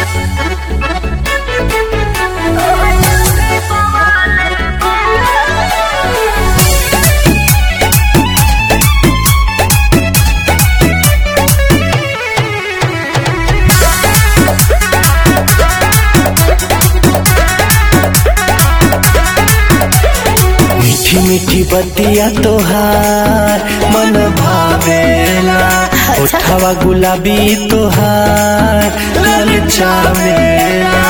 मीठी मीठी बतिया तोहार मन भावेला उठावा गुलाबी तोहार लाल चावेला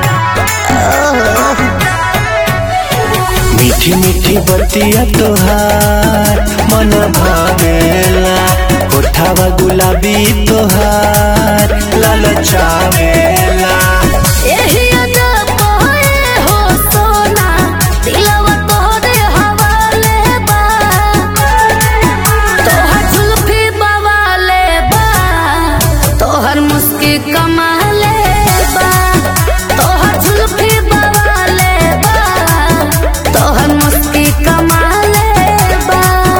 मीठी मीठी बतिया तोहार मन भावेला उठावा गुलाबी तोहार लाल चावेला एही अदा पहे हो सोना दिलवा तोहरे हवाले बा तोहर जुल्फी बवाले बा तोहर मुस्की कमाले बा तोहर जुल्फी बवाले बा तोहर मुस्की कमाले बा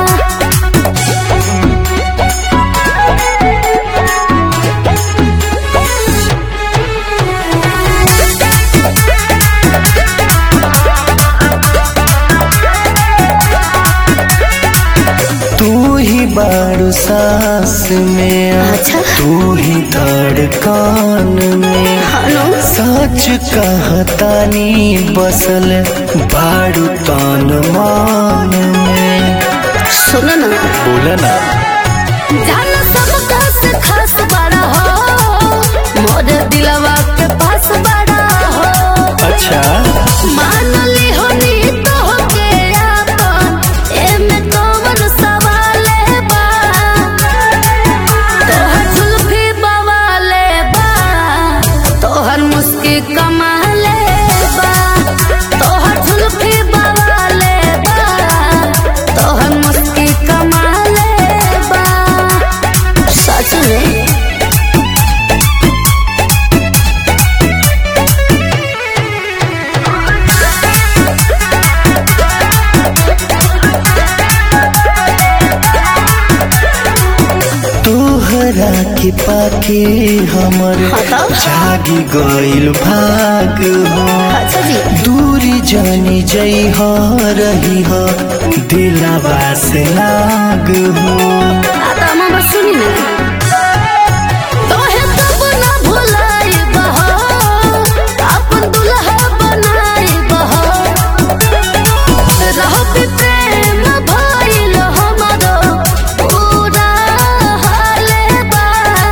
तू ही बारू सांस में आ, अच्छा। तू ही धड़कन में हेलो सच कहतानी बसल बारू तन मान में सुनो ना बोला ना जान सबका से खास बड़ा हो मोर दिलवा के पास बड़ा हो अच्छा मान ली हो नी तो के आपन एमे कौन सवाल बा तोहर जुल्फी बवाले बा तोहर मुस्की कमाले बा तोहर जुल्फी बवाले बा तोहर मुस्की कमाले बा सच में तोहरा के पाके हमर बताओ। जागी गइल भाग हो अच्छा जी दूरी जानी जई हो रही हो दिलवा से लाग हो आता मामा सुनी ना तोहे कब ना भुलाई बहो अपन दुल्हा बनाई बहो रहो भी प्रेम भइल हमरो पूरा हाले बा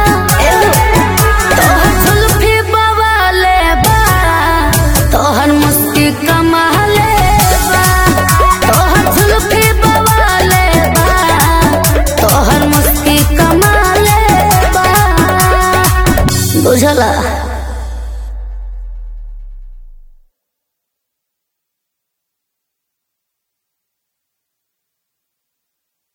तोहर जुल्फी बवाले बा तोहर मुस्की कमाले बा तोहर जुल्फी बवाले बा तोहर मुस्की कमाले बा बुझला